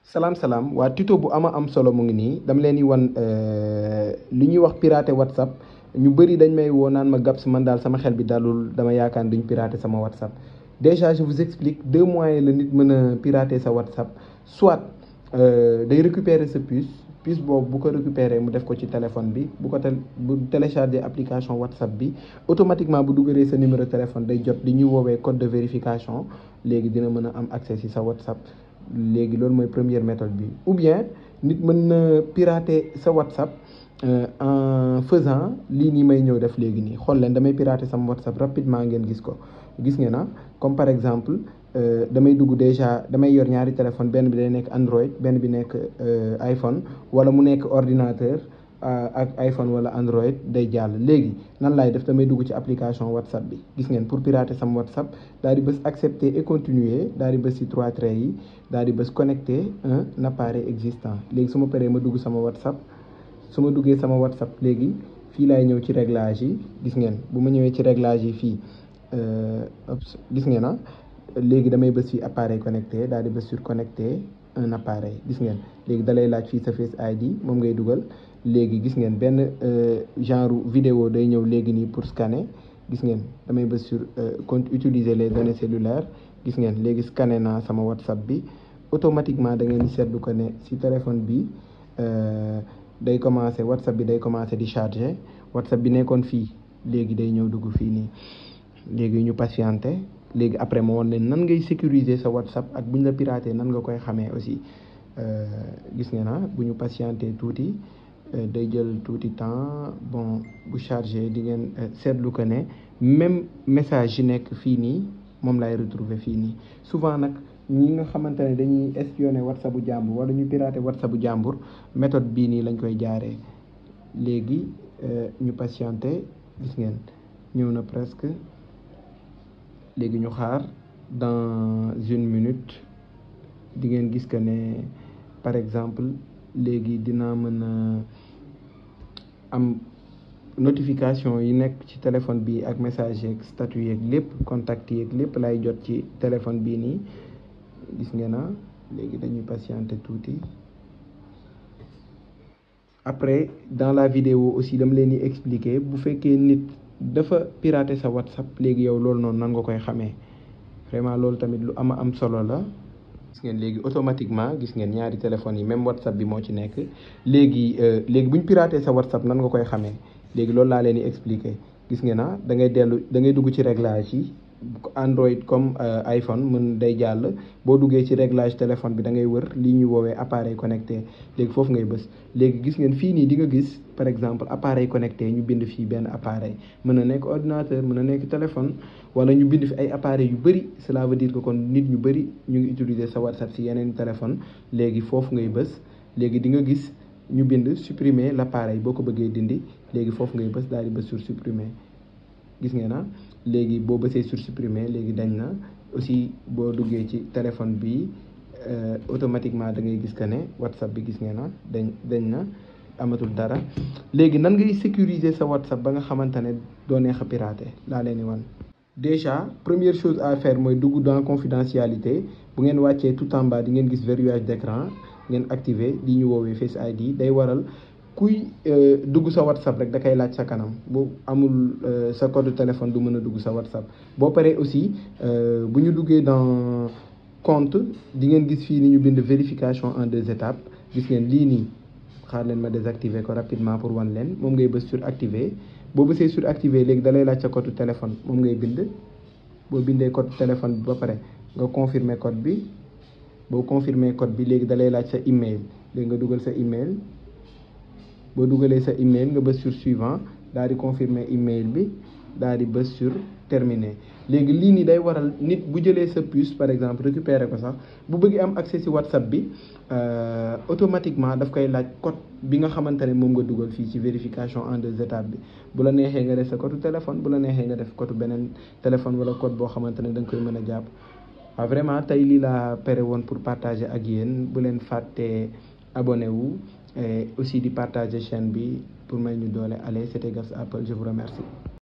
salaam salaam waa tuto bu ama am solo mu ngi nii dama leen di wan li ñuy wax pirater whatsapp ñu bëri dañ may woo naan ma Gabs man daal sama xel bi dalul dama yaakaar duñ pirater sama whatsapp déjà je vous explique deux moyens la nit mën a pirater sa whatsapp soit day récupérer sa puce puce boobu bu ko récupérer mu def ko ci téléphone bi bu ko tel bu télécharger application whatsapp bi automatiquement bu dugalee sa numéro téléphone day jot li ñuy woowee code de vérification léegi dina mën a am accès ci sa whatsapp léegi loolu mooy première méthode bi ou bien nit mën na pirater sa whatsapp en faisant lii nii may ñëw def léegi nii xool leen damay pirater sama whatsapp rapidement ngeen gis ko gis ngeen na comme par exemple damay dugg déjà damay yor ñaari téléphone benn bi day nekk Android benn bi nekk iPhone wala mu nekk ordinateur ak iPhone wala Android day jàll léegi nan laay def damay dugg ci application WhatsApp bi gis ngeen pour pirater sama WhatsApp daal di bës accepter et continuer daal di bës ci trois traits yi daal di bës connecter un appareil existant léegi su ma paree ma dugg sama WhatsApp su ma duggee sama WhatsApp léegi fii laay ñëw ci réglage yi gis ngeen bu ma ñëwee ci réglage yi fii gis ngeen ah léegi damay bës fii appareil connecté daal di bës sur connecter un appareil gis ngeen léegi dalay laaj fii sa Face ID moom ngay dugal léegi gis ngeen benn genre vidéo day ñëw léegi nii pour scanner gis ngeen damay bës sur compte utiliser les données cellulaires gis ngeen léegi scanner naa sama WhatsApp bi automatiquement da ngeen di seetlu ko ne si téléphone bi day commencer WhatsApp bi day commencer di charger WhatsApp bi nekkoon fii léegi day ñëw dugg fii nii léegi ñu patienter léegi après ma woon leen nan ngay sécuriser sa WhatsApp ak bu ñu la pirater nan nga koy xamee aussi gis ngeen na bu ñu patienter tuuti day jël tuuti temps bon bu chargé di ngeen seetlu ko ne même message yi nekk fii nii moom laay retrouver fii nii souvent nag ñi nga xamante ne dañuy espionner WhatsApp bu jàmbur wala ñu pirater WhatsApp bu jàmbur méthode bii nii lañ koy jaaree léegi ñu patienter gis ngeen ñëw na presque léegi ñu xaar dans une minute di ngeen gis que ne par exemple léegi dinaa mën a am notification yi nekk ci téléphone bi ak message yeeg statut yeeg lépp contact yeeg lépp lay jot ci téléphone bii nii gis ngeen na léegi dañuy patienter tuuti après dans la vidéo aussi dama leen di expliquer bu fekkee nit dafa pirater sa WhatsApp léegi yow loolu noonu nan nga koy xamee vraiment loolu tamit lu ama am solo la gis ngeen léegi automatiquement gis ngeen ñaari téléphones yi même WhatsApp bi moo ci nekk léegi léegi bu ñu pirater sa WhatsApp nan nga koy xamee léegi loolu laa leen di expliquer gis ngeen na da ngay dellu da ngay dugg ci réglage yi Android comme iPhone mën day jàll boo duggee ci réglage téléphone bi da ngay wër lii ñuy woowee appareil connecté léegi foofu ngay bës léegi gis ngeen fii nii di nga gis par exemple appareil connecté ñu bind fii benn appareil mën na nekk ordinateur mën na nekk téléphone wala ñu bind fi ay appareils yu bëri cela veut dire que kon nit ñu bëri ñu ngi utiliser sa WhatsApp si yeneen téléphone léegi foofu ngay bës léegi di nga gis ñu bind supprimer l'appareil boo ko bëggee dindi léegi foofu ngay bës daal di bës sur supprimer gis ngeen na léegi boo bësee sur supprimer léegi dañ na aussi boo duggee ci téléphone bi automatiquement da ngay gis que ne WhatsApp bi gis ngeen na dañ dañ na amatul dara léegi nan ngay sécuriser sa WhatsApp ba nga xamante ne doo neex a pirater laa leen di wan déjà première chose à faire mooy dugg dans confidentialité bu ngeen wàccee tout en bas di ngeen gis verrouillage d'écran ngeen activer li ñu woowee Face ID day waral kuy dugg sa WhatsApp rek da koy laaj sa kanam bu amul sa code téléphone du mën a dugg sa WhatsApp boo paree aussi bu ñu duggee dans compte di ngeen gis fii ni ñu bind vérification en deux étapes gis ngeen lii nii xaar leen ma désactiver ko rapidement pour wan leen moom ngay bës sur activer boo bësee sur activer léegi da lay laaj sa code téléphone moom ngay bind boo bindee code téléphone bi ba pare nga confirmer code bi boo confirmer code bi léegi da lay laaj sa email léegi nga dugal sa email boo dugalee sa email nga bës sur suivant daal di confirmer email bi daal di bës sur terminer léegi lii nii day waral nit bu jëlee sa puce par exemple récupérer ko sax bu bëggee am accès ci WhatsApp bi automatiquement daf koy laaj code bi nga xamante ne moom nga dugal fii ci vérification en deux étapes bi bu la neexee nga def sa code téléphone bu la neexee nga def code beneen téléphone wala code boo xamante ne da nga koy mën a jàpp waaw vraiment tey lii laa pere woon pour partager ak yéen bu leen fàttee abonné wu et aussi di partager chaîne bi pour may ñu doole allez c'était Gabs Apple je vous remercie